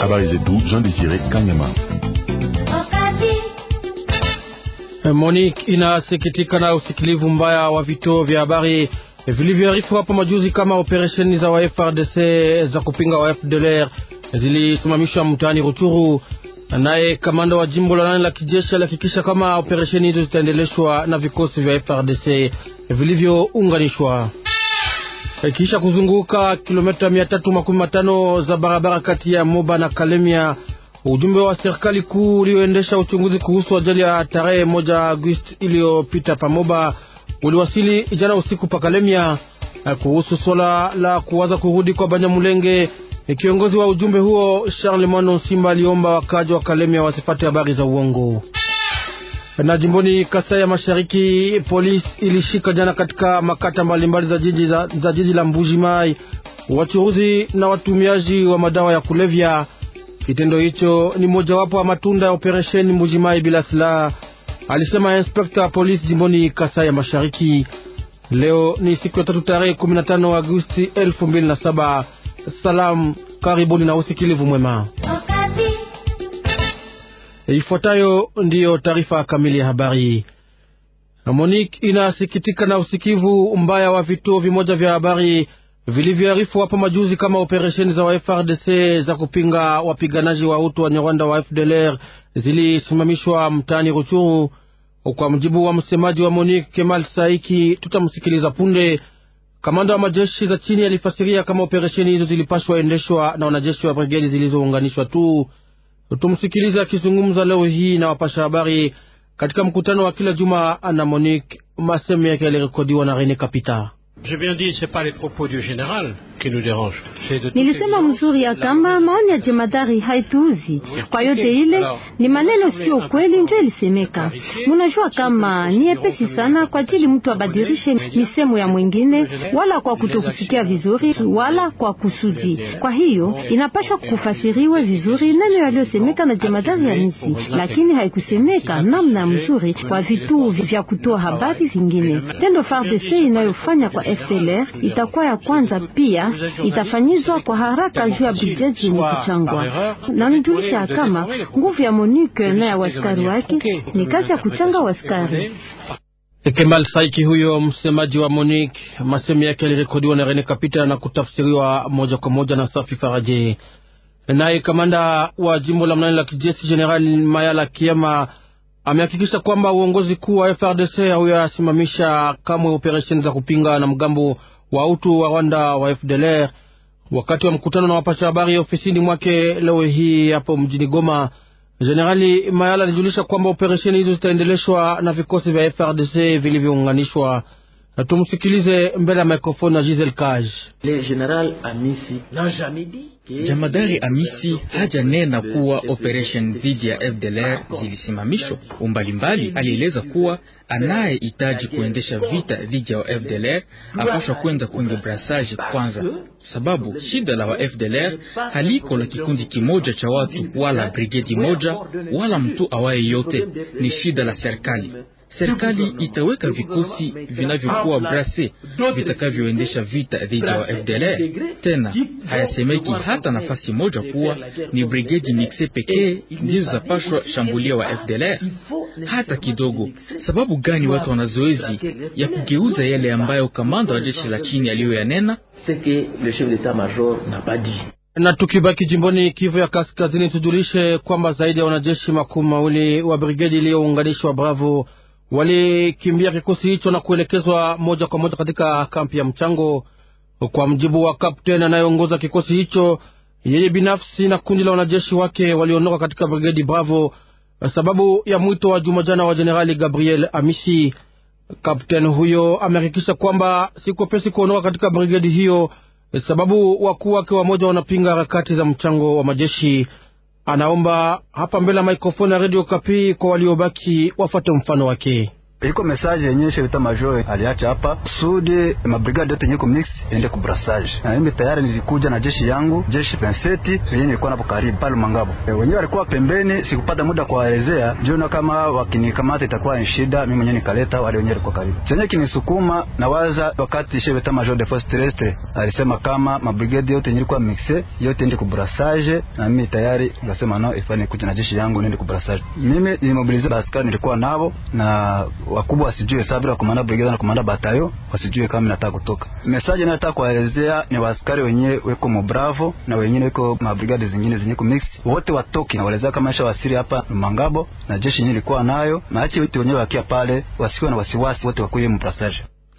Habari zetu Jean Desire Kanyama. Monique inasikitika na usikilivu mbaya wa vituo vya habari vilivyoarifu hapo majuzi kama operesheni za wa FRDC za kupinga wa FDLR zilisimamishwa mtaani Ruchuru. Naye kamanda wa jimbo la nane la kijeshi alihakikisha kama operesheni hizo zitaendeleshwa na vikosi vya FRDC vilivyounganishwa. Kisha kuzunguka kilomita mia tatu makumi matano za barabara kati ya Moba na Kalemia, ujumbe wa serikali kuu ulioendesha uchunguzi kuhusu ajali ya tarehe moja Agosti iliyopita pamoba uliwasili jana usiku pa Kalemia. Kuhusu swala la kuwaza kurudi kwa Banyamulenge, kiongozi wa ujumbe huo Charles Mano Simba aliomba wakaji wa Kalemia wasipate habari za uongo. Na jimboni Kasai ya Mashariki, polisi ilishika jana katika makata mbalimbali za jiji, za, za jiji la Mbuji Mai wachuruzi na watumiaji wa madawa ya kulevya. Kitendo hicho ni mojawapo wa matunda ya operesheni Mbuji Mai bila silaha, alisema inspekta wa polisi jimboni Kasai ya Mashariki. Leo ni siku ya tatu tarehe 15 Agosti 2007. Salam, karibuni na usikilivu mwema. Ifuatayo ndiyo taarifa kamili ya habari. Monique inasikitika na usikivu mbaya wa vituo vimoja vya habari vilivyoarifu hapo majuzi kama operesheni za wa FRDC za kupinga wapiganaji wa utu wa Nyarwanda wa FDLR zilisimamishwa mtaani Ruchuru. Kwa mjibu wa msemaji wa Monique Kemal Saiki, tutamsikiliza punde. Kamanda wa majeshi za chini alifasiria kama operesheni hizo zilipashwa endeshwa na wanajeshi wa brigedi zilizounganishwa tu. Tumsikilize akizungumza leo hii na wapasha habari katika mkutano wa kila juma na Monique. Masemo yake yalirekodiwa na Rene Kapita. Nilisema mzuri ya kama maoni ya jemadari haituuzi kwa yote ile, ni maneno sio kweli, ndio ilisemeka. Munajua kama ni epesi sana kwa ajili mtu abadilishe misemo ya mwingine, wala kwa kutokusikia vizuri, wala kwa kusudi. Kwa hiyo inapasha kufasiriwe vizuri neno yaliyosemeka na jemadari ya nisi, lakini haikusemeka namna mzuri kwa vituo vya kutoa habari vingine. Tendo FARDC inayofanya kwa FDLR itakuwa ya kwanza, pia itafanyizwa kwa haraka juu ya bajeti yenye kuchangwa. Na nijulisha kama nguvu ya Monique na ya waskari wake ni kazi ya kuchanga waskari. Kemal Saiki huyo msemaji wa Monique, masemi yake yalirekodiwa na Rene Kapita na kutafsiriwa moja kwa moja na Safi Faraje. Naye kamanda wa jimbo la mnane la kijeshi General Mayala Kiema amehakikisha kwamba uongozi kuu wa FRDC hauyasimamisha kamwe operesheni za kupinga na mgambo wa utu wa Rwanda wa FDLR. Wakati wa mkutano na wapasha habari ofisini mwake leo hii hapo mjini Goma, Jenerali Mayala alijulisha kwamba operesheni hizo zitaendeleshwa na vikosi vya FRDC vilivyounganishwa. Tumsikilize mbele ya mikrofoni na Giselle Kaj. Jamadari Amisi hajanena kuwa operation dhidi ya FDLR zilisimamishwa. Umbalimbali alieleza kuwa anayehitaji kuendesha vita dhidi ya FDLR apashwa kwenda kwenye brassage kwanza, sababu shida la wa FDLR haliko la kikundi kimoja cha watu wala brigedi moja wala mtu awaye yote, ni shida la serikali. Serikali itaweka vikosi vinavyokuwa brase vitakavyoendesha vita dhidi ya FDLR. Tena hayasemeki hata nafasi moja kuwa ni brigedi mixe pekee ndizo zapashwa shambulia wa FDLR hata kidogo. Sababu gani watu wana zoezi ya kugeuza yale ambayo kamanda wa jeshi la chini aliyoyanena? Na tukibaki jimboni Kivu ya Kaskazini, tujulishe kwamba zaidi ya wanajeshi makumi mawili wa brigedi iliyounganishwa Bravo walikimbia kikosi hicho na kuelekezwa moja kwa moja katika kampi ya mchango. Kwa mjibu wa kapteni anayeongoza kikosi hicho, yeye binafsi na kundi la wanajeshi wake waliondoka katika brigedi Bravo sababu ya mwito wa jumajana wa jenerali Gabriel Amisi. Kapteni huyo amehakikisha kwamba sikopesi kuondoka katika brigedi hiyo sababu wakuu wake wamoja wanapinga harakati za mchango wa majeshi. Anaomba hapa mbele ya maikrofoni ya redio Kapi kwa waliobaki wafate mfano wake. iko message yenye chef major aliacha hapa kusudi mabrigade yote yenye mix ende ku brassage, na mimi tayari nilikuja na jeshi yangu jeshi penseti yenye nilikuwa napo karibu pale Mangabo. E, wenyewe walikuwa pembeni, sikupata muda kuwaelezea jiona kama wakinikamata itakuwa ni shida. Mimi mwenyewe nikaleta wale wenyewe walikuwa karibu chenye kinisukuma na waza, wakati chef major de force terrestre alisema kama mabrigade yote yenye ilikuwa mixe yote ende ku brassage, na mimi tayari nikasema no, ifanye kuja na jeshi yangu nende ku brassage. Mimi nilimobilize askari nilikuwa nao na wakubwa wasijue sabira komanda brigade na komanda batayo wasijue kama nataka kutoka. Message nataka kuwaelezea ni waaskari wenyewe weko mo bravo na wenyewe weko mabrigade zingine zenye ku mix wote watoke, na waelezea kama isha wasiri hapa Mangabo na jeshi yenyewe ilikuwa nayo, na achi wote wenyewe wakia pale, wasiwe na wasiwasi, wote wakuye mu brassage.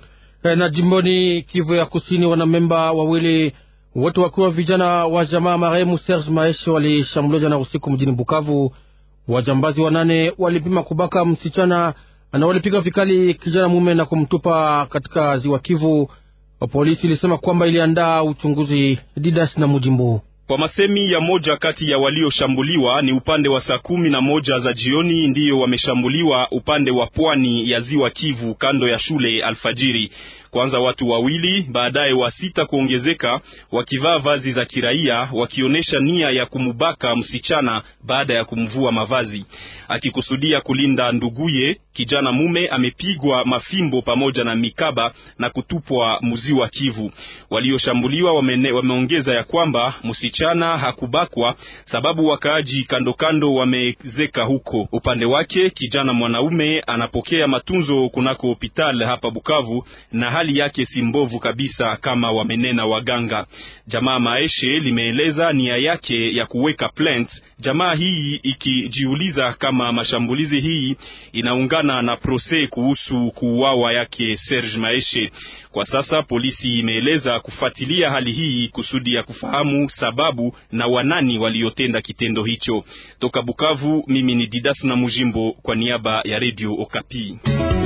E, na jimboni Kivu ya Kusini, wanamemba wawili wote wakiwa vijana wa jamaa marehemu Serge Maeshe walishambuliwa jana usiku mjini Bukavu. Wajambazi wanane walipima kubaka msichana na walipiga vikali kijana mume na kumtupa katika ziwa Kivu. Polisi ilisema kwamba iliandaa uchunguzi. Didas na Mujimbo kwa masemi ya moja kati ya walioshambuliwa ni upande wa saa kumi na moja za jioni ndiyo wameshambuliwa upande wa pwani ya ziwa Kivu kando ya shule alfajiri. Kwanza watu wawili, baadaye wa sita kuongezeka, wakivaa vazi za kiraia, wakionyesha nia ya kumubaka msichana baada ya kumvua mavazi, akikusudia kulinda nduguye. Kijana mume amepigwa mafimbo pamoja na mikaba na kutupwa mziwa Kivu. Walioshambuliwa wame, wameongeza ya kwamba msichana hakubakwa sababu wakaaji kando kando wamezeka huko. Upande wake kijana mwanaume anapokea matunzo kunako hospitali hapa Bukavu na hali yake si mbovu kabisa kama wamenena waganga. Jamaa Maeshe limeeleza nia yake ya kuweka plant, jamaa hii ikijiuliza kama mashambulizi hii inaungana na prose kuhusu kuuawa yake Serge Maeshe. Kwa sasa polisi imeeleza kufuatilia hali hii kusudi ya kufahamu sababu na wanani waliotenda kitendo hicho. Toka Bukavu, mimi ni Didas na Mujimbo kwa niaba ya Radio Okapi.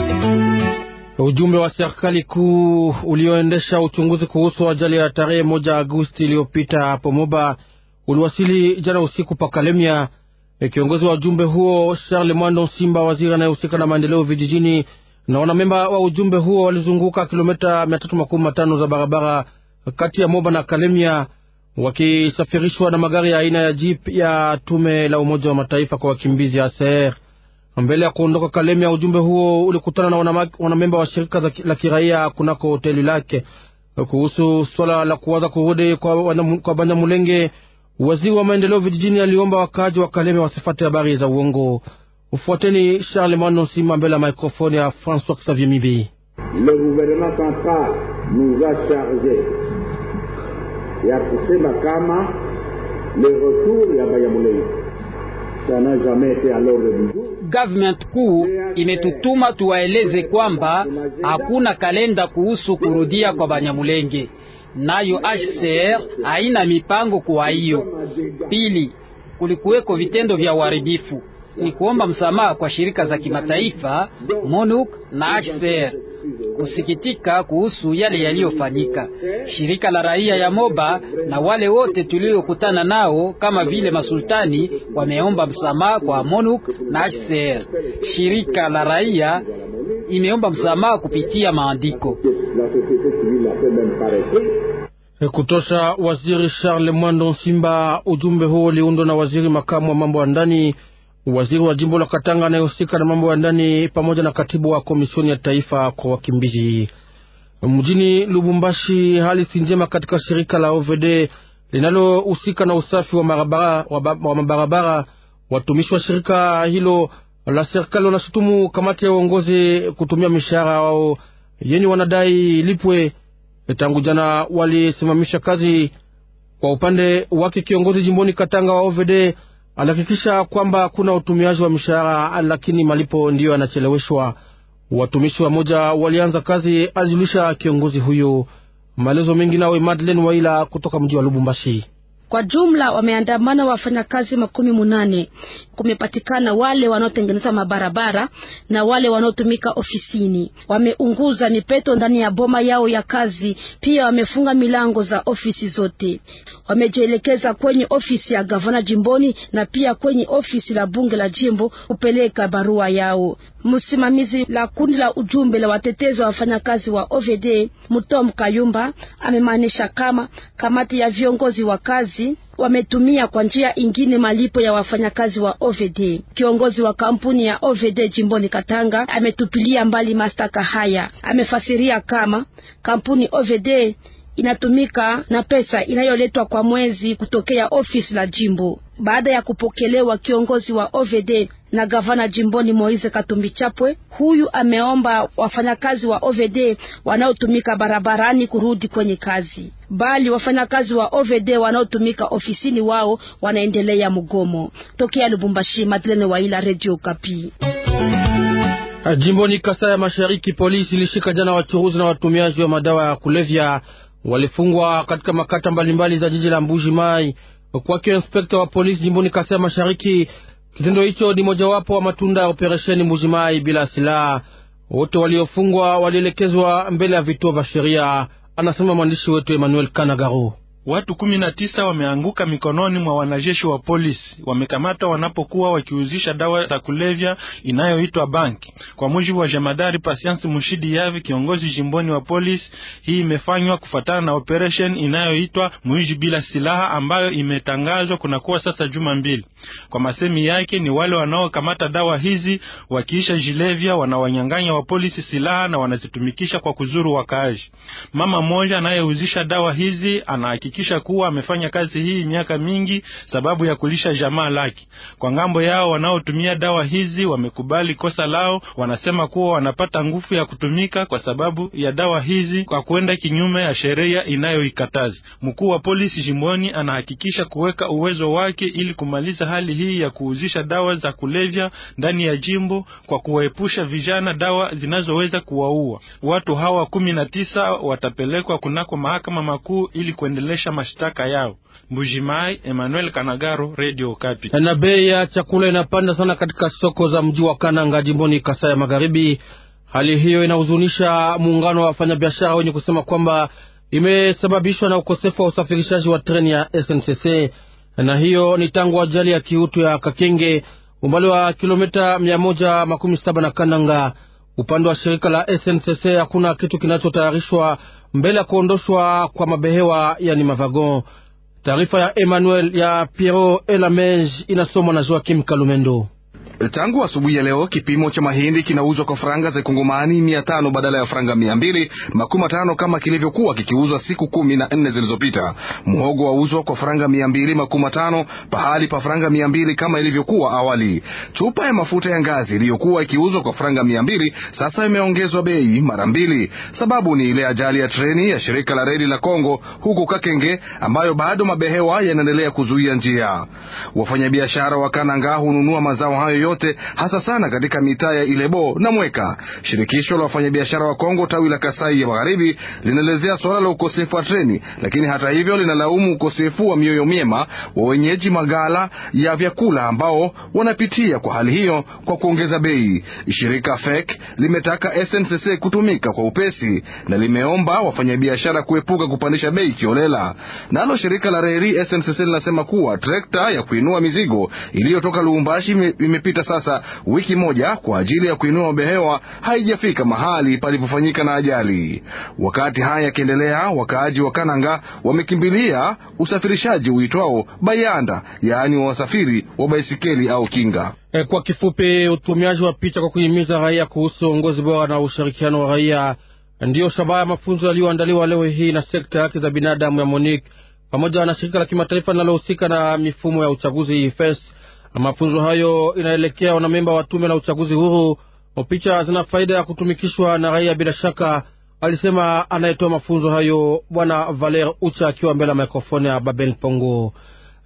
Ujumbe wa serikali kuu ulioendesha uchunguzi kuhusu ajali ya tarehe moja Agosti iliyopita hapo Moba uliwasili jana usiku pa Kalemia. Kiongozi wa ujumbe huo Charles Mwando Simba, waziri anayehusika na maendeleo vijijini, na wanamemba wa ujumbe huo walizunguka kilomita mia tatu makumi matano za barabara kati ya Moba na Kalemia wakisafirishwa na magari ya aina ya jeep ya tume la Umoja wa Mataifa kwa wakimbizi ACR. Mbele ya kuondoka Kalemia, ujumbe huo ulikutana na wanamemba wa shirika la kiraia kunako hoteli lake kuhusu swala la kuwaza kurudi kwa, kwa Banyamulenge. Waziri wa maendeleo vijijini aliomba wakaaji wa Kalemia wasifate habari za uongo. Ufuateni Charles Mano Simba mbele ya maikrofoni ya François Xavier Mibi. Le gouvernement central nous a charge ya kusema kama le retour ya Banyamulenge Government kuu imetutuma tuwaeleze kwamba hakuna kalenda kuhusu kurudia kwa Banyamulenge, nayo HCR haina mipango kwa hiyo. Pili, kulikuweko vitendo vya uharibifu. Ni kuomba msamaha kwa shirika za kimataifa MONUC na HCR kusikitika kuhusu yale yaliyofanyika. Shirika la raia ya Moba na wale wote tuliokutana nao kama vile masultani wameomba msamaha kwa MONUC na HCR. Shirika la raia imeomba msamaha kupitia maandiko kutosha waziri Charles Mwando Simba. Ujumbe huo uliundwa na waziri makamu wa mambo ya ndani waziri wa jimbo la Katanga anayehusika na mambo ya ndani pamoja na katibu wa komisioni ya taifa kwa wakimbizi. Mjini Lubumbashi, hali si njema katika shirika la OVD linalohusika na usafi wa mabarabara, wa mabarabara. Watumishi wa shirika hilo la serikali wanashutumu kamati ya uongozi kutumia mishahara wao yenye wanadai lipwe. Tangu jana walisimamisha kazi. Kwa upande wake, kiongozi jimboni Katanga wa OVD alihakikisha kwamba kuna utumiaji wa mishahara lakini malipo ndiyo yanacheleweshwa. Watumishi wa moja walianza kazi, alijulisha kiongozi huyo. Maelezo mengi nawe Madeleine Waila kutoka mji wa Lubumbashi. Kwa jumla wameandamana wafanyakazi makumi munane. Kumepatikana wale wanaotengeneza mabarabara na wale wanaotumika ofisini. Wameunguza mipeto ndani ya boma yao ya kazi, pia wamefunga milango za ofisi zote. Wamejielekeza kwenye ofisi ya gavana jimboni na pia kwenye ofisi la bunge la jimbo kupeleka barua yao. Msimamizi la kundi la ujumbe la watetezi wa wafanyakazi wa OVD Mutom Kayumba amemaanisha kama kamati ya viongozi wa kazi wametumia kwa njia ingine malipo ya wafanyakazi wa OVD. Kiongozi wa kampuni ya OVD jimboni Katanga ametupilia mbali mashtaka haya. Amefasiria kama kampuni OVD inatumika na pesa inayoletwa kwa mwezi kutokea ofisi la jimbo. Baada ya kupokelewa kiongozi wa OVD na gavana jimboni Moise Katumbi Chapwe, huyu ameomba wafanyakazi wa OVD wanaotumika barabarani kurudi kwenye kazi, bali wafanyakazi wa OVD wanaotumika ofisini wao wanaendelea mgomo. Tokea Lubumbashi, Madlene Waila, Radio Kapi. Jimboni Kasai ya Mashariki, polisi ilishika jana wachuruzi na watumiaji wa madawa ya kulevya walifungwa katika makata mbalimbali za jiji la Mbuji Mai. Kwake inspekta wa polisi jimboni Kasai ya Mashariki, kitendo hicho ni mojawapo wa matunda ya operesheni Mbuji Mai bila silaha. Wote waliofungwa walielekezwa mbele ya vituo vya sheria, anasema mwandishi wetu Emmanuel Kanagaro. Watu kumi na tisa wameanguka mikononi mwa wanajeshi wa polisi. Wamekamatwa wanapokuwa wakiuzisha dawa za kulevya inayoitwa banki. Kwa mujibu wa jemadari Patience Mushidi Yavi, kiongozi jimboni wa polisi, hii imefanywa kufuatana na operation inayoitwa Muiji bila silaha ambayo imetangazwa kunakuwa sasa juma mbili. Kwa masemi yake, ni wale wanaokamata dawa hizi wakiisha jilevya, wanawanyang'anya wa polisi silaha na wanazitumikisha kwa kuzuru wakaaji. Mama mmoja anayeuzisha dawa hizi ana kisha kuwa amefanya kazi hii miaka mingi sababu ya kulisha jamaa lake. Kwa ngambo yao, wanaotumia dawa hizi wamekubali kosa lao, wanasema kuwa wanapata nguvu ya kutumika kwa sababu ya dawa hizi kwa kwenda kinyume ya sheria inayoikataza. Mkuu wa polisi jimboni anahakikisha kuweka uwezo wake ili kumaliza hali hii ya kuuzisha dawa za kulevya ndani ya jimbo kwa kuwaepusha vijana dawa zinazoweza kuwaua. Watu hawa kumi na tisa watapelekwa kunako mahakama makuu ili kuendelea mashtaka yao. Mbujimai, Emmanuel Kanagaro, Radio Kapi. Na bei ya chakula inapanda sana katika soko za mji wa Kananga jimboni Kasai ya Magharibi. Hali hiyo inahuzunisha muungano wa wafanyabiashara wenye kusema kwamba imesababishwa na ukosefu wa usafirishaji wa treni ya SNCC, na hiyo ni tangu ajali ya kiutu ya Kakenge umbali wa kilomita mia moja makumi saba na Kananga. Upande wa shirika la SNCC hakuna kitu kinachotayarishwa mbele ya kuondoshwa kwa mabehewa yani mavagon. Taarifa ya Emmanuel ya Piero Elamege inasomwa na Joakim Kalumendo. Tangu asubuhi ya leo kipimo cha mahindi kinauzwa kwa faranga za kongomani mia tano badala ya faranga mia mbili makumi matano kama kilivyokuwa kikiuzwa siku kumi na nne zilizopita. Mhogo wauzwa kwa faranga mia mbili makumi matano pahali pa faranga mia mbili kama ilivyokuwa awali. Chupa ya mafuta ya ngazi iliyokuwa ikiuzwa kwa faranga mia mbili sasa imeongezwa bei mara mbili. Sababu ni ile ajali ya treni ya shirika la reli la Kongo huko Kakenge ambayo bado mabehewa yanaendelea kuzuia njia. Wafanyabiashara wa Kananga hununua mazao hayo yote hasa sana katika mitaa ya Ilebo na Mweka. Shirikisho la wafanyabiashara wa Kongo tawi la Kasai ya Magharibi linaelezea suala la ukosefu wa treni, lakini hata hivyo linalaumu ukosefu wa mioyo myema wa wenyeji magala ya vyakula ambao wanapitia kwa hali hiyo kwa kuongeza bei. Shirika FEC limetaka SNCC kutumika kwa upesi na limeomba wafanyabiashara kuepuka kupandisha bei kiolela. Nalo shirika la reli SNCC linasema kuwa trekta ya kuinua mizigo iliyotoka Lubumbashi imepita sasa wiki moja kwa ajili ya kuinua mabehewa haijafika mahali palipofanyika na ajali. Wakati haya yakiendelea, wakaaji wa Kananga wamekimbilia usafirishaji uitwao bayanda, yaani wa wasafiri wa baisikeli au kinga. E, kwa kifupi, utumiaji wa picha kwa kuhimiza raia kuhusu uongozi bora na ushirikiano wa raia ndiyo shabaha ya mafunzo yaliyoandaliwa leo hii na sekta ya haki za binadamu ya MONUC pamoja na shirika la kimataifa linalohusika na mifumo ya uchaguzi FES. Mafunzo hayo inaelekea wanamemba wa tume la uchaguzi huru. Picha zina faida ya kutumikishwa na raia bila shaka, alisema anayetoa mafunzo hayo Bwana Valer Ucha akiwa mbele ya mikrofoni ya Babel Pongo.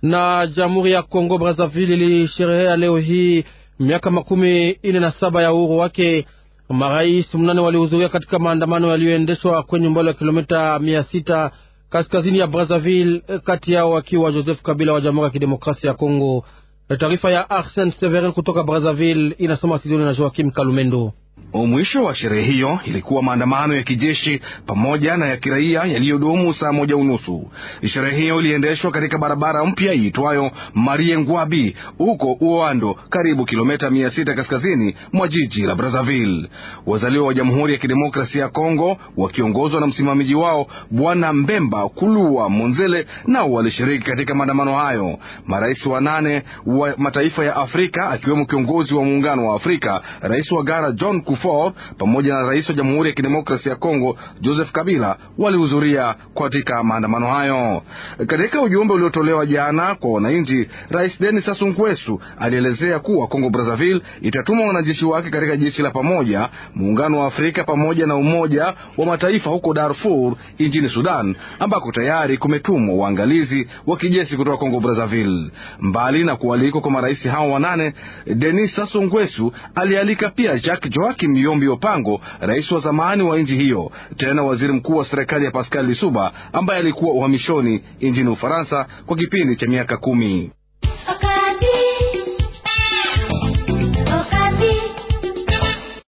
Na Jamhuri ya Kongo Brazzaville ilisherehea leo hii miaka makumi ine na saba ya uhuru wake. Marais mnane walihudhuria katika maandamano yaliyoendeshwa kwenye umbali wa kilomita mia sita kaskazini ya Brazzaville, kati yao akiwa Joseph Kabila wa Jamhuri ya Kidemokrasia ya Kongo. Taarifa ya Arsene Severin kutoka Brazzaville inasoma Sidoni na Joakim Kalumendo. Mwisho wa sherehe hiyo ilikuwa maandamano ya kijeshi pamoja na ya kiraia yaliyodumu saa moja unusu. Sherehe hiyo iliendeshwa katika barabara mpya iitwayo Marie Ngwabi huko Uoando, karibu kilomita mia sita kaskazini mwa jiji la Brazzaville. Wazaliwa wa Jamhuri ya Kidemokrasia ya Kongo wakiongozwa na msimamizi wao Bwana Mbemba Kulua Monzele nao walishiriki katika maandamano hayo. Marais wanane wa mataifa ya Afrika akiwemo kiongozi wa Muungano wa Afrika, rais wa Ghana John Kufuor pamoja na rais wa Jamhuri ya Kidemokrasia ya Kongo Joseph Kabila walihudhuria katika maandamano hayo. Katika ujumbe uliotolewa jana kwa wananchi, Rais Denis Sassou Nguesso alielezea kuwa Kongo Brazzaville itatuma wanajeshi wake katika jeshi la pamoja, Muungano wa Afrika pamoja na Umoja wa Mataifa huko Darfur nchini Sudan, ambako tayari kumetumwa waangalizi wa kijeshi kutoka Kongo Brazzaville. Mbali na kualikwa kwa marais hao wanane, Denis Sassou Nguesso alialika pia Jacques Joakim Yombi Opango, rais wa zamani wa nchi hiyo, tena waziri mkuu wa serikali ya Pascal Lisuba ambaye alikuwa uhamishoni nchini Ufaransa kwa kipindi cha miaka kumi.